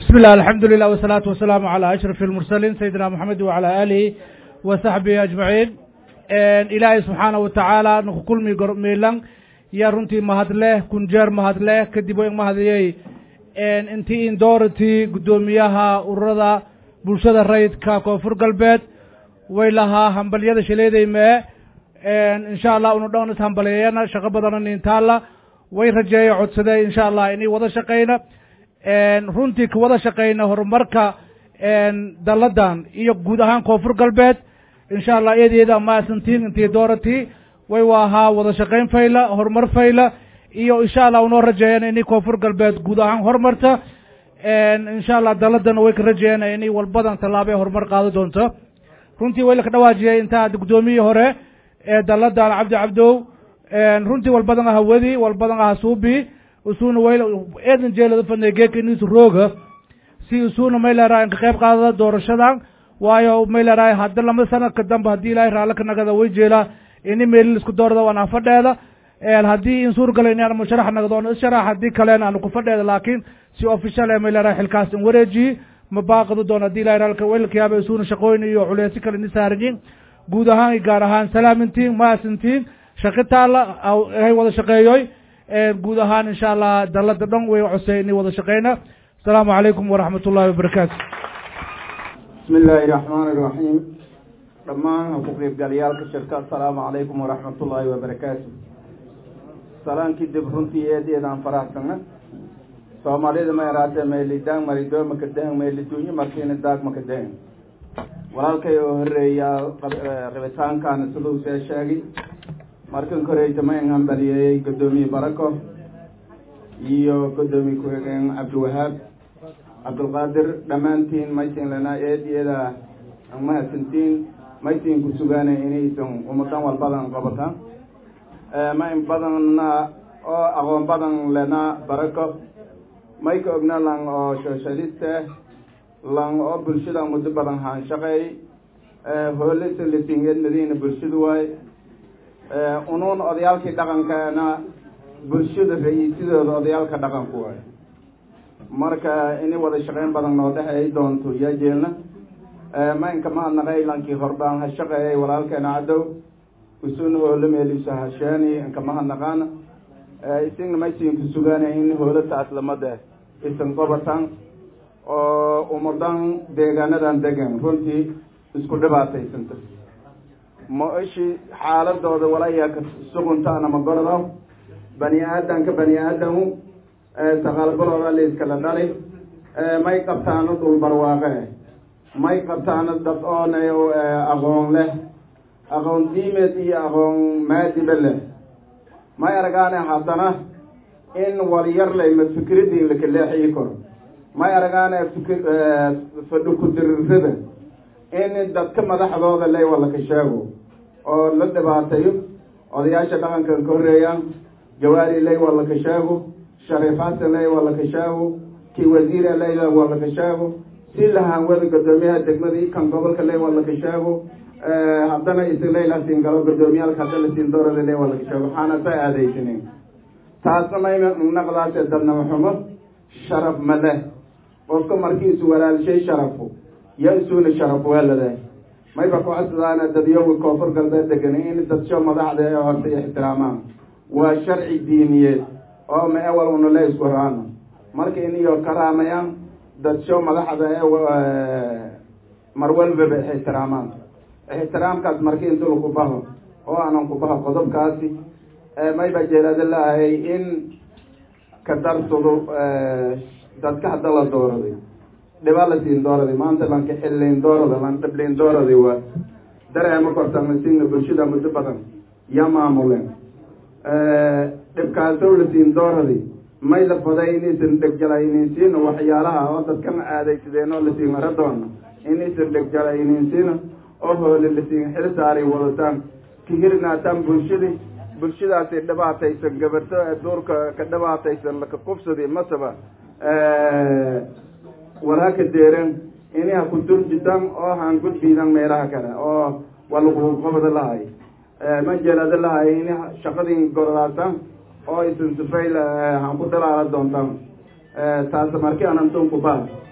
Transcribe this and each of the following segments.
بسم الله الحمد لله والصلاة والسلام على أشرف المرسلين سيدنا محمد وعلى آله وصحبه أجمعين إلهي سبحانه وتعالى نقول ميلان يا رنتي مهد له كنجر مهد له كدبوا مهد يي انتي ان دورتي قدوميها وردا bulshada rayidka koonfur galbeed way lahaa hambalyada shaleedayme insha allah unu dhown is hambaliyeeyana shaqo badana nintaalla way rajeeya codsadee insha allah inay wada shaqayna runtii ka wada shaqayna horumarka dalladan iyo guud ahaan koonfur galbeed insha allah eedeeda maasantiin intii dooratii way waahaa wada shaqayn fayla horumar fayla iyo insha allah unoo rajeeyana inay koonfur galbeed guud ahaan horumarta insha allah daladana way ka rajeeyana inay walbadan tallaabee horumar qaado doonto runtii way laka dhawaajiyay intaa guddoomiyii hore ee daladan cabdi cabdow runtii walbadan aha wedi walbadan aha suubi usuna way eedan jeelada fadnay geeka inis rooga si usuna may leerahay inka qayb qaadada doorashadan waayo may leerahay hadda lama sanadka dambe haddii ilaahay raalli ka nagada way jeelaa ini meelil isku doorada waan afadheeda haddii in suurgala in aan musharax nagdoon isharax haddii kalena aanu ku fadheeda laakiin si official ee may leerahay xilkaas in wareejiyi ma baaqadi doon haddii ilahay raalka weylkayaaba isuuna shaqooyin iyo culeysi kale ni saarayin guud ahaan iyo gaar ahaan salaamintiin maasintiin shaqi taalla hay wada shaqeeyoy guud ahaan insha allah dalada dhan way cosey inay wada shaqeyna asalaamu calaykum waraxmat ullahi wabarakaatu bismi illaahi raxmaani iraxiim dhammaan ku qeybgalayaalka shirka asalaamu calaykum waraxmat ullaahi wabarakaatu salaankii dib runtii eedeedaan faraxsana soomaalida ma yaraatee meelidaang marido makadahang meeliduunyo markiina daag makadahang walaalkay oo horeeyaa rabitaankaana siduu see sheegay markan koreyta ma in hambaliyeeyey guddoomiye barako iyo guddoomiye ku-xigeen cabdiwahaab cabdulqaadir dhammaantiin maysin lanaa eediyada mahadsantiin maysin ku sugaana inaysan umadan walbadan qabataan ma in badanna oo aqoon badan lenaa barako may ka ogna lang oo socialiste lang oo bulshada muddo badan haanshaqeey hoolisa lasingeed madiina bulshadu waay unuun odayaalkii dhaqankaana bulshada ra-iisidooda odayaalka dhaqanku waay marka ini wada shaqeyn badan noo dhexeey doonto yaa jeelna ma inka mahadnaqay lankii horbaan ha shaqeeyay walaalkeena cadow usuna hoolo meeliso hasheeni inka mahadnaqaana isagna maysiinku sugaanay in hoolataas lamada isan qobatan oo umadan deegaanadan degan runtii isku dhibaataysanta ma ishi xaaladooda walaya ka suguntaana ma gordo bani aadanka bani aadamu saqaalbalooda layskala dhali may qabtaano dhul barwaaqe may qabtaano dad oona aqoon leh aqoon diimeed iyo aqoon maadiba leh may aragaane haddana in walyar layma fikradii lakaleexii karo may aragaane fikr fadhi ku-dirirada in dadka madaxdooda lay walaka sheego oo la dhibaateeyo odayaasha dhaqankan ka horeeyaan jawaari lay walaka sheego shariif xasan lay walaka sheego kii wasiire lay walaka sheego si lahaanwada guddoomiyaha degmada kan gobolka lay walaka sheego haddana isileylasin galo guddoomiyaalka hadda lasiin doorada le walaka sheego waxaana sa aadaysanin taasna may naqdaase dadnama xumo sharaf ma leh qofka markiisu walaalshay sharafu yo isuuna sharaf weelade mayba ku codsadaan dadyoga koonfur galbeed degan in dadsho madaxda ee horta ixtiraamaan waa sharci diiniyeed oo ma ewal una le isku raano marka iniyo karaamayaan dadsho madaxda ee mar walbaba ixtiraamaan ixtiraamkaas marki intu laku baho oo aanan ku baho qodobkaasi mayba jeelada laahay in ka darsado dadka hadda la dooraday dhiba la siin dooraday maanta lanka xilliin doorada lan dhibliin dooraday waa dareema kortamasinna bulshada muddo badan ya maamuleen dhibkaasow la siin dooraday may la faday inaysan dhegjalayninsiino waxyaalaha oo dadkan aadaysadeen oo lasiin ara doono inaysan dhegjalayninsiino oo hoole lasiin xil saaray wadataan kahirnaataan bulshadii bulshadaasi dhibaataysan gabarto ee duurka ka dhibaataysan laka qubsadi masaba walaaka deeren ini ha ku durjitan oo han gudbiidan meelaha kale oo waa lagu qabada lahay ma jeelada lahay ini shaqadii gorodaasan oo isan sifayl han ku dhalaala doontaan taas marki anantun ku baa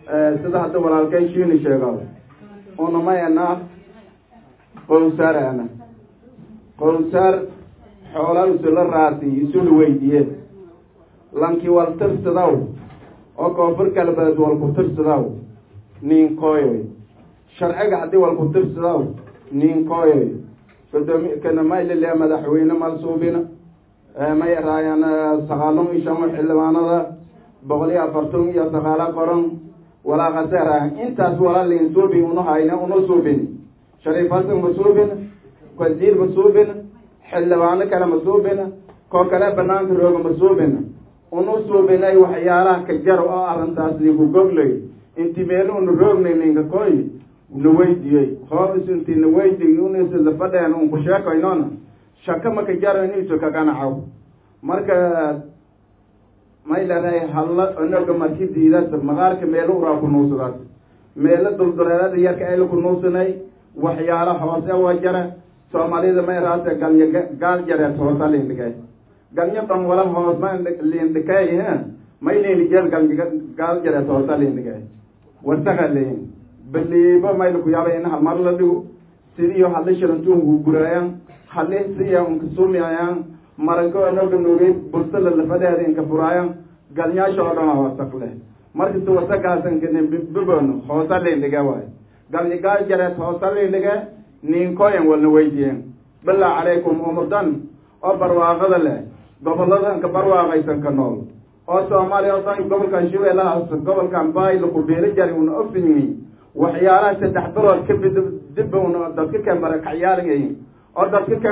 sida hadda walaalkay shiini sheego unamayana qowsaar ana qowsaar xoolaa isula raasi isula weydiye lankii wal tirsadaw oo koonfur galbeed wal ku tirsadaw ninkooyoy sharciga haddii wal ku tirsadaw ninkooyoy gudoomi kana maylile madaxweyne malsuubina may raayaan saqaalon iyo shan xildhibaanada boqol iyo afartan iyo saqaalo qoran walaa kaseera intaas wala liin suubi unu hayna unu suubin shariif hasan ma suubin wasiir ma suubin xildhibaano kale ma suubin koo kale banaanka rooga ma suubin unu suubinay waxyaalaha ka jar oo arrintaas ligu goglay inti meelo unu roognay ninka koy na weydiyey hoos inti na weydiy unisida fadheen un ku sheekaynona shaka maka jaro inisu ka ganacaw marka may leedahay halla onaga marki diidas maqaarka meelo uraa ku nuusadaas meelo dulduleelada yarka ayla ku nuusanay waxyaalo hoose wa jara soomaalida may raase galnya gaal jareed hoosa lindhigay galnya dhan wala hoos ma lindhikay may lindhigeel galnya gaal jareed hoosa lindhigay wasaga leyin baliibo mayla ku yaaba in halmar la dhigo sidiyo hadli shirantuunku guraayan hadli siya unka suumiayaan maranko anoga nuugay bulsada lafadeeda inka furaayan galnyaasha oo dhan waa wasaq leh markasta wasaqaasan kane bibon hoosa lindhiga waay galnya gaal jareed hoosa lindhiga ninkoyan walna weydiyen bilaa calaykum umudan oo barwaaqada leh goboladan ka barwaaqaysan ka nool oo soomaaliya oo dhan gobolkan shabeellahaas gobolkan baayla ku beeli jari una ogsiyi waxyaalaha saddex bilood ka bid dib una dadka ka marakacyaalayin oo dadka ka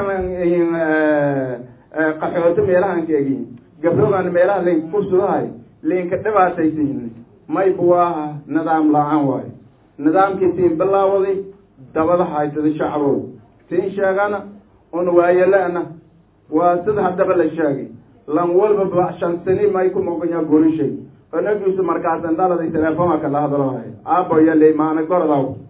qaxooto meelahan ka egin gabdhogan meelaha layn kursudahay laynka dhibaataysayin may buwaaha nidaam la-aan waayo nidaamkii siin bilaawaday dabada haysada shacbow siin sheegana una waayelana waa sida haddaba la sheegay lan walbaba shan sani may ku moqonya gorishay onagiisu markaasan dhaladay telefoonka la hadlahay aaboya ley maana gorodaw